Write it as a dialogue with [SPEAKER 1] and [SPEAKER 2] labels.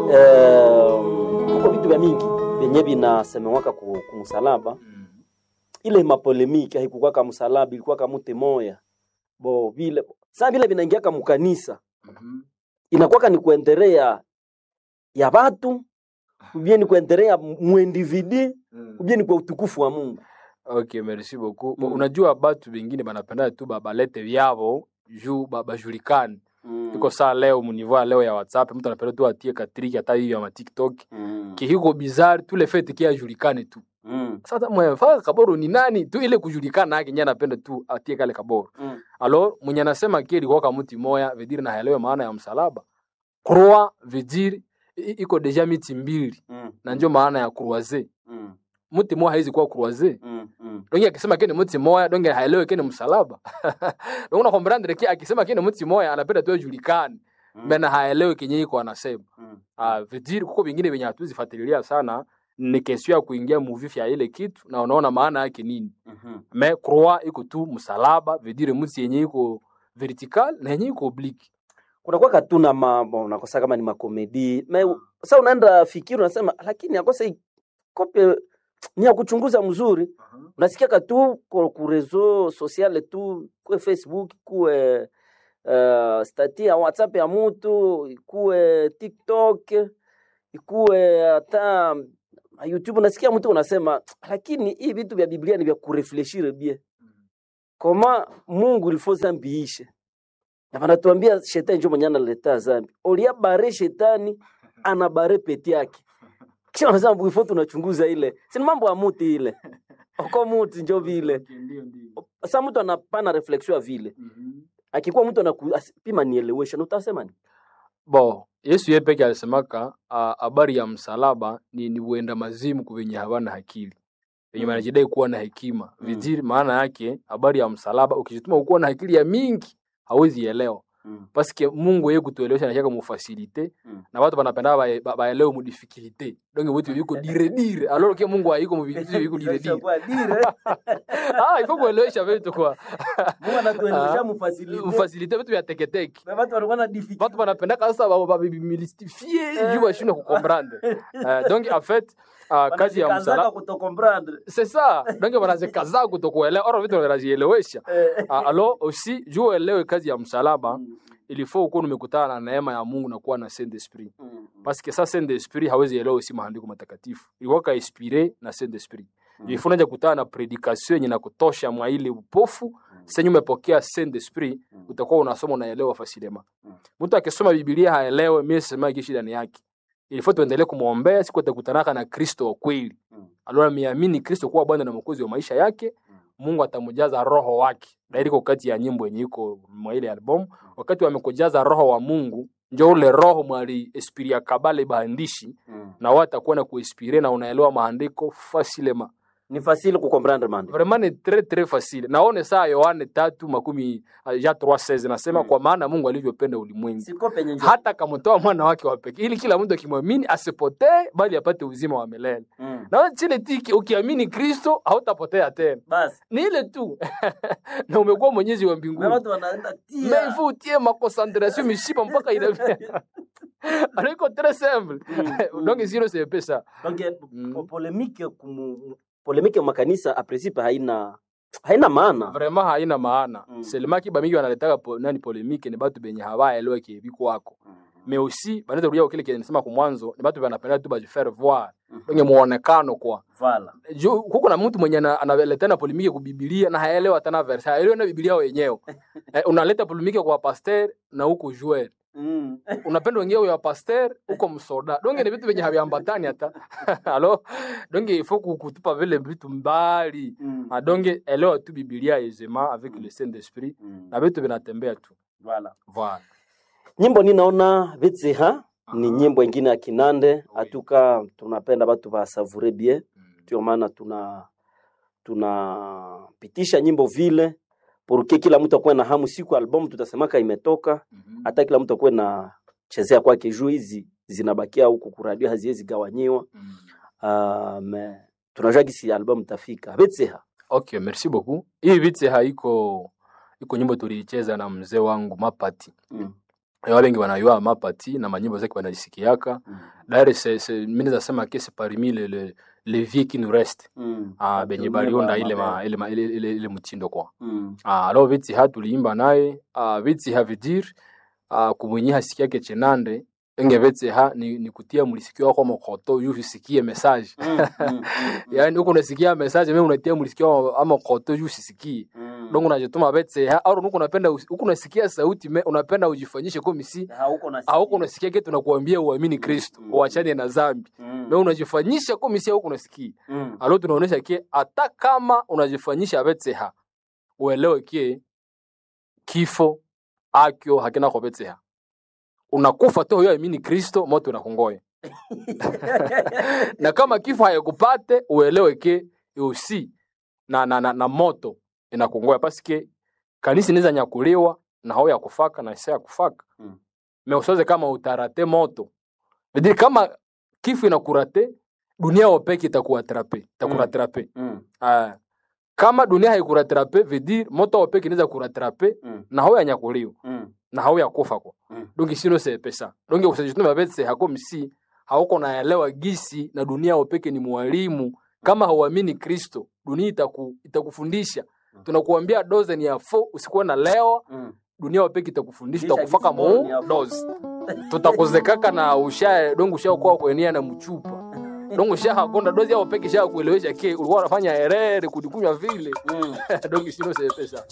[SPEAKER 1] eh, kuko vitu vya mingi vyenye vinasemewaka ku, kumusalaba ile mapolemiki haikukuwa kama msalaba ilikuwa kama mute moya bo vile saa vile vinaingia kama kanisa inakuwa ni kuendelea ya watu ubie ni kuendelea muindividi ubie ni kwa utukufu wa Mungu
[SPEAKER 2] Okay, merci beaucoup. Bo,
[SPEAKER 1] Mm.
[SPEAKER 2] Unajua batu bengine banapenda tu ba- balete vyavo juu ba- bajulikane. Iko saa leo munivo ya leo ya WhatsApp mtu anapenda tu atie katriki hata hivi ya ma TikTok.
[SPEAKER 1] Mm.
[SPEAKER 2] Kihiko bizarre tu le fait kia ajulikane tu.
[SPEAKER 1] Mm.
[SPEAKER 2] Sasa mwe faka kaboro ni nani tu ile kujulikana yake nyana anapenda tu atie kale kaboro.
[SPEAKER 1] Mm.
[SPEAKER 2] Alors mwenye anasema kile kwa kama mti moya vediri na haelewe maana ya msalaba. Croix vediri iko deja miti mbili
[SPEAKER 1] Mm.
[SPEAKER 2] na ndio maana ya croiser.
[SPEAKER 1] Mm.
[SPEAKER 2] Mti moja haizi kuwa croiser.
[SPEAKER 1] Mm. Mm.
[SPEAKER 2] donge akisema kene mti moya donge haelewe kene msalaba donge na kombrandre ki akisema kene mti moya anapenda tu ajulikane
[SPEAKER 1] Mm.
[SPEAKER 2] mena haelewe kenye iko anasema
[SPEAKER 1] Mm.
[SPEAKER 2] ah vidiri kuko vingine venye hatuzifuatilia sana ni kesio ya kuingia muvifi ya ile kitu na unaona maana yake nini
[SPEAKER 1] Mhm.
[SPEAKER 2] me croix iko tu msalaba vidire mti yenye iko vertical na yenye iko oblique
[SPEAKER 1] kunakuwa katuna mambo unakosa kama ni makomedi me sa unaenda fikiri unasema lakini akosa hii kope ni ya kuchunguza mzuri unasikia katu ku ku reseau sociale tu kuwe facebook kuwe uh, stati ya whatsapp ya mutu ikuwe tiktok ikuwe hata youtube unasikia mtu unasema lakini hii vitu vya biblia ni vya kurefleshire bie koma mungu ilifo zambi ishe na vanatuambia shetani njo mwenye analeta zambi olia bare shetani ana bare peti yake kisha wanasema bwifo tunachunguza ile sini mambo ya muti ile oko muti njo vile sa mtu anapana reflexion ya vile akikuwa mtu anapima nielewesha na utasema ni
[SPEAKER 2] bo yesu ye peke alisemaka ah, habari ya msalaba ni, ni uenda mazimu kuvenye havana akili venye
[SPEAKER 1] Mm.
[SPEAKER 2] wanajidai kuwa na hekima
[SPEAKER 1] Mm.
[SPEAKER 2] viziri maana yake habari ya msalaba ukijituma ukuwa na akili ya mingi hawezi elewa
[SPEAKER 1] mm.
[SPEAKER 2] paske mungu ye kutuelewesha nashaka mufasilite
[SPEAKER 1] Mm.
[SPEAKER 2] na watu banapenda bae- ba- baelewe mudifikilite donge vitu viko dire dire alors ke mungu haiko muvitu viko dire dire ah ifo kuelewesha vitu kwa Ah, mufasilite vitu vya teketeke watu banapendaka sasa babimilstifie
[SPEAKER 1] Eh.
[SPEAKER 2] juu bashindwe kukomprendre Eh, donc en fait ah, kazi ya msalaba c'est ça donc wanazikaza kutokuelewa oro vitu wanazielewesha Ah, alors aussi juu uelewe kazi ya msalaba il faut ukuwa umekutana na neema ya Mungu na kuwa na Saint Esprit parce que ça Saint Esprit hawezi elewa usi maandiko matakatifu ilikuwa ka inspiré na Saint Esprit
[SPEAKER 1] Mm.
[SPEAKER 2] il faut unaja kutana na predication yenye nakutosha mwa ile upofu senye umepokea Saint Esprit utakuwa unasoma unaelewa fasilema
[SPEAKER 1] Mm.
[SPEAKER 2] mtu akisoma Biblia haelewe mimi sema kishi ndani yake il faut tuendelee kumwombea siku atakutanaka na Kristo wa kweli alora ameamini Kristo kuwa Bwana na Mwokozi wa maisha yake Mungu atamjaza roho wake dairiko kati ya nyimbo yenye iko mwa ile album wakati wamekujaza roho wa Mungu njo ule roho mwali esprit ya kabale baandishi na wao atakuwa na kuinspire na unaelewa maandiko fasilema
[SPEAKER 1] ni facile kukomprendre mande
[SPEAKER 2] vraiment ni très très facile naone saa Yohane tatu makumi uh, ja 3:16 nasema
[SPEAKER 1] Mm.
[SPEAKER 2] kwa maana Mungu alivyopenda ulimwengu
[SPEAKER 1] siko penye njo
[SPEAKER 2] hata akamtoa mwana wake wa pekee ili kila mtu akimwamini asipotee bali apate uzima wa milele
[SPEAKER 1] Mm.
[SPEAKER 2] na chile tiki ukiamini Kristo hautapotea tena
[SPEAKER 1] basi
[SPEAKER 2] ni ile tu na umekuwa mwenyezi wa
[SPEAKER 1] na
[SPEAKER 2] mbinguni
[SPEAKER 1] watu wanaenda tia
[SPEAKER 2] mais il faut utie maconcentration mishipa mpaka inavia alors iko très simple
[SPEAKER 1] Mm.
[SPEAKER 2] donc sio c'est peu ça
[SPEAKER 1] donc
[SPEAKER 2] Mm.
[SPEAKER 1] po- polemike kumu polemike makanisa a principe haina haina maana
[SPEAKER 2] vraiment haina maana
[SPEAKER 1] Mm.
[SPEAKER 2] seulement kiba mingi wanaletaka po, nani polemike ni batu benye hawaelewe kiebi kwako mais aussi banaweza kurudia kwa kile kile nisema kwa mwanzo ni batu banapenda tu bajifaire voir donc muonekano kwa
[SPEAKER 1] vala
[SPEAKER 2] juu kuko na mtu mwenye ana- analeta na polemike ku Biblia na haelewa tena verse haelewi na Biblia wenyewe eh, unaleta polemike kwa pasteur na huko joueur
[SPEAKER 1] Mm.
[SPEAKER 2] unapenda wengine ya pasteur huko msoda donge ni vitu venye haviambatani hata alo donge il faut ku- kutupa vile vitu mbali
[SPEAKER 1] Mm.
[SPEAKER 2] Ah, donge elewa tu Biblia aisément avec le Saint Esprit
[SPEAKER 1] Mm.
[SPEAKER 2] na vitu vinatembea tu
[SPEAKER 1] Vala.
[SPEAKER 2] voilà
[SPEAKER 1] nyimbo ninaona vitsiha ni
[SPEAKER 2] Aha.
[SPEAKER 1] nyimbo ingine ya kinande
[SPEAKER 2] Oui.
[SPEAKER 1] atuka tunapenda batu basavure bien
[SPEAKER 2] Mm.
[SPEAKER 1] ndio maana tuna tunapitisha nyimbo vile porque kila mtu akuwe na hamu siku album tutasemaka imetoka
[SPEAKER 2] Mhm.
[SPEAKER 1] hata kila mtu akuwe na chezea kwake juu hizi zinabakia huku kuradio haziwezi gawanyiwa
[SPEAKER 2] Mm.
[SPEAKER 1] uh, me tunajua gisi album tafika vitsiha
[SPEAKER 2] okay merci beaucoup hii vite haiko iko nyimbo tuliicheza na mzee wangu mapati
[SPEAKER 1] mm.
[SPEAKER 2] ya bengi wanayua mapati na manyimbo zake wanazisikiaka
[SPEAKER 1] Mm.
[SPEAKER 2] d'ailleurs c'est c'est mimi naweza sema que c'est parmi les les les vieux qui nous restent
[SPEAKER 1] Mm.
[SPEAKER 2] ah benye
[SPEAKER 1] Watumie
[SPEAKER 2] baliunda
[SPEAKER 1] ba-
[SPEAKER 2] ile ma,
[SPEAKER 1] mabaya.
[SPEAKER 2] ile, ma, ile, ile, ile mtindo kwa
[SPEAKER 1] Mm.
[SPEAKER 2] ah alors viti ha tuliimba naye ah viti ha vidir ah kumwenye hasikiake chenande enge viti ha ni, ni kutia mlisikio wako mokoto yu usikie message
[SPEAKER 1] Mm. Mm. Mm.
[SPEAKER 2] yani huko unasikia message mimi unatia mlisikio ama koto yu usisikie
[SPEAKER 1] Mm.
[SPEAKER 2] donc unajituma viti ha au huko unapenda usi- huko unasikia sauti me, unapenda ujifanyishe kama si
[SPEAKER 1] hauko na
[SPEAKER 2] au unasikia kitu tunakuambia uamini Kristo
[SPEAKER 1] Mm.
[SPEAKER 2] uachane na dhambi
[SPEAKER 1] Mm.
[SPEAKER 2] na unajifanyisha kama si huko unasikia
[SPEAKER 1] Mm.
[SPEAKER 2] alo tunaonesha kie hata kama unajifanyisha betseha uelewe kie kifo akyo hakina kwa betseha unakufa tu huyo amini kristo moto unakungoya na kama kifo hayakupate uelewe ke usi na, na, na, na moto inakungoya paske kanisa inaweza nyakuliwa na hao ya kufaka na isa ya kufaka
[SPEAKER 1] Mm.
[SPEAKER 2] me usoze kama utarate moto vidiri kama kifo inakurate dunia wopeke itakuatrape itakuratrape
[SPEAKER 1] Mm.
[SPEAKER 2] Ah, kama dunia haikuratrape vedir moto wopeke inaweza kuratrape
[SPEAKER 1] Mm.
[SPEAKER 2] na hao yanyakuliwa
[SPEAKER 1] Mm.
[SPEAKER 2] na hao yakufa kwa
[SPEAKER 1] Mm.
[SPEAKER 2] donge sino se pesa donge usajitume betse hako msi hauko naelewa gisi na dunia wopeke ni mwalimu kama hauamini Kristo dunia itaku, itakufundisha tunakuambia doze ni ya fo usikuwe na leo
[SPEAKER 1] Mm.
[SPEAKER 2] dunia wopeke itakufundisha
[SPEAKER 1] Kisha
[SPEAKER 2] itakufaka
[SPEAKER 1] gisi bora ni
[SPEAKER 2] mu
[SPEAKER 1] ya fo.
[SPEAKER 2] doze tutakuzekaka na usha donge ushakuwa kuenia na mchupa donge ushahakonda dozi yao peke sha kuelewesha ke ulikuwa unafanya herere kudikunywa vile
[SPEAKER 1] Mm.
[SPEAKER 2] donge sino se pesa